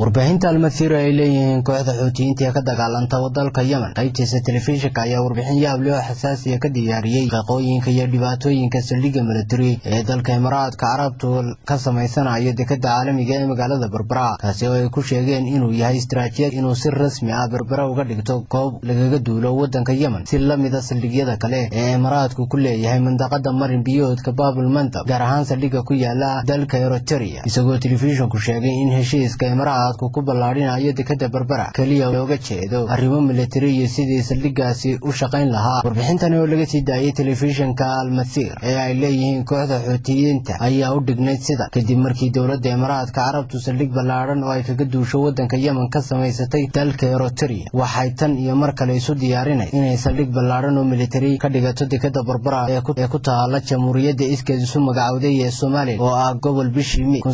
warbaahinta almasiiro ay leeyihiin kooxda xuutiyiinta ee ka dagaalanta dalka yemen qaybtiisa telefishinka ayaa warbixin yaab leh oo xasaasiya ka diyaariyey qaqooyinka iyo dhibaatooyinka saldhigga milatari ee dalka imaaraadka carabtu ka samaysanayo dekadda caalamiga ee magaalada berbera kaasi oo ay ku sheegeen inuu yahay istaraatijiyad inuu si rasmi ah berbera uga dhigto goob lagaga duulo waddanka yemen si la mida saldhigyada kale ee imaaraadku ku leeyahay mandaqada marin biyoodka baabul mandab gaar ahaan saldhigga ku yaala dalka eroteria isagoo telefishinku sheegay in heshiiska imaaraad ku ballaadhinayo dekadda berbera keliya looga jeedo arrimo militari iyo sidii saldhiggaasi u shaqayn lahaa warbixintani oo laga sii daayey telefishinka almasiir ee ay leeyihiin kooxda xuutiyiinta ayaa u dhignayd sida kadib markii dowladda imaaraadka carabtu saldhig ballaadhan oo ay kaga duusho waddanka yemen ka samaysatay dalka eroteria waxay tan iyo mar kale isu diyaarinay inay saldhig ballaadhan oo militari ka dhigato dekadda berbera ee ku taala jamhuuriyadda iskeed isu magacowday ee somalilan oo ah gobol bishii mi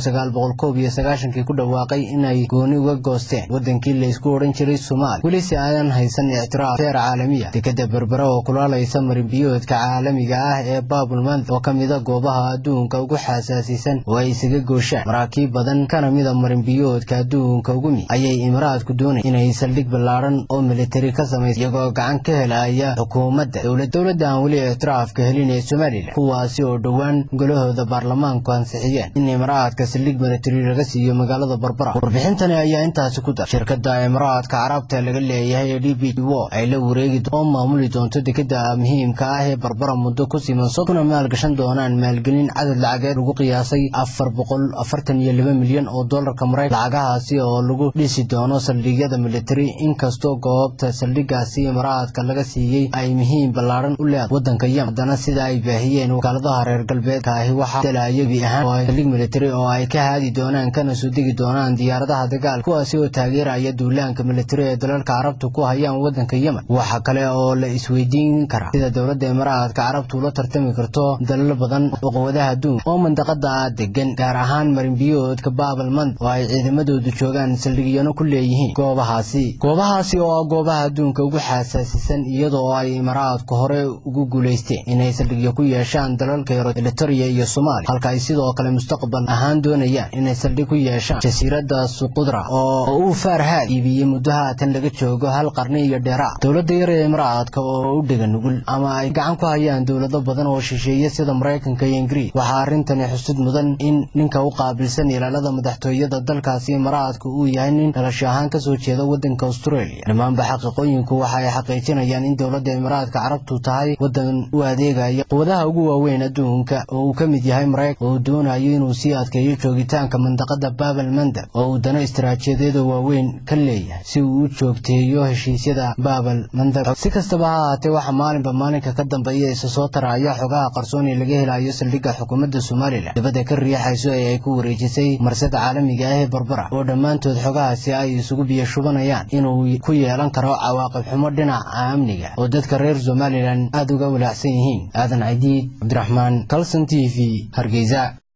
kii ku dhawaaqay inay gooni uga goosteen wadankii laysku odhan jiray soomaaliya weli si aadan haysan ictiraaf feer caalamiya dekadda berbera oo kulaalaysa marinbiyoodka caalamiga ah ee baabul mand oo ka mida goobaha adduunka ugu xasaasisan oo ay isaga gooshaan maraakiib badan kana mida marinbiyoodka adduunka ugu mi ayay imaraadku doonay inay saldhig ballaadhan oo militari ka samaysa iyagoo gacan ka helaya xukuumadda dowladda aan weli ictiraafka helin ee somalilan kuwaasi oo dhowaan golahooda baarlamaanku ansixiyeen in imaraadka saldhig militari laga siiyo magaalada berbera warbixintani ayaa intaasi ku dar shirkadda imaaraadka carabta laga leeyahay ee d b wo ay la wareegi oo maamuli doonto dekadda muhiimka ah ee barbara muddo ku siman kuna maalgashan doonaan maalgelin cadad lacageed lagu qiyaasay afar boqol afartan iyo laba milyan oo dollarka maraykan lacagahaasi oo lagu dhisi doono saldhigyada militari inkastoo goobta saldhiggaasi imaaraadka laga siiyey ay muhiim ballaadhan u leedahay waddanka yemen haddana sida ay baahiyeen wakaaladaha reer galbeedka ahi waxaa dalaya bi ahaan oo saldhig militari oo ay ka haadi doonaan kana soo degi doonaan diyaaradaha dagaal kuwaasi oo taageeraya duulaanka militari ee dalalka carabtu ku hayaan waddanka yemen waxa kale oo la isweydiin karaa sida dowladda imaaraadka carabtu ula tartami karto dalal badan oo quwadaha adduunka oo mandaqada degan gaar ahaan marinbiyoodka baabal mand oo ay ciidamadoodu joogaan saldhigyano ku leeyihiin goobahaasi goobahaasi oo ah goobaha adduunka ugu xasaasisan iyadoo ay imaaraadku hore ugu guulaysteen inay saldhigyo ku yeeshaan dalalka eritrea iyo soomaaliya halka ay sidoo kale mustaqbal ahaan doonayaan inay saldhig ku yeeshaan jasiiradda suqudra oo uu faarhaad iibiyey muddo haatan laga joogo hal qarni iyo dheeraa dowladda yar ee imaraadka oo u dhega nugul ama ay gacan ku hayaan dowlado badan oo shisheeye sida maraykanka iyo ingiriis waxaa arrintani xusid mudan in ninka u qaabilsan ilaalada madaxtooyada dalkaasi imaraadka uu yahay nin dhalasho ahaan kasoo jeeda waddanka australia dhammaanba xaqiiqooyinku waxa ay xaqiijinayaan in dowladda imaraadka carabtu tahay waddan u adeegaya quwadaha ugu waaweyn adduunka oo uu ka mid yahay maraykan oo uu doonayo inuu sii adkeeyo joogitaanka mandaqada baabal mandab oo uu dano istaraatiijiyadeeda waaweyn ka leeyahay si uu u joogteeyo heshiisyada baabal mandab si kastaba ha ahaatee waxaa maalinba maalinka ka dambeeya isa soo taraya xogaha qarsoon ee laga helayo saldhigga xukuumadda somalilan dibadda ka riixayso ee ay ku wareejisay marsada caalamiga ah ee barbara oo dhammaantood xogahaasi ay isugu biyo shubanayaan inuu ku yeelan karo cawaaqib xumo dhinaca amniga oo dadka reer somalilan aada uga walaacsan yihiin aadan cadiid cabdiraxmaan kalson t v hargeysa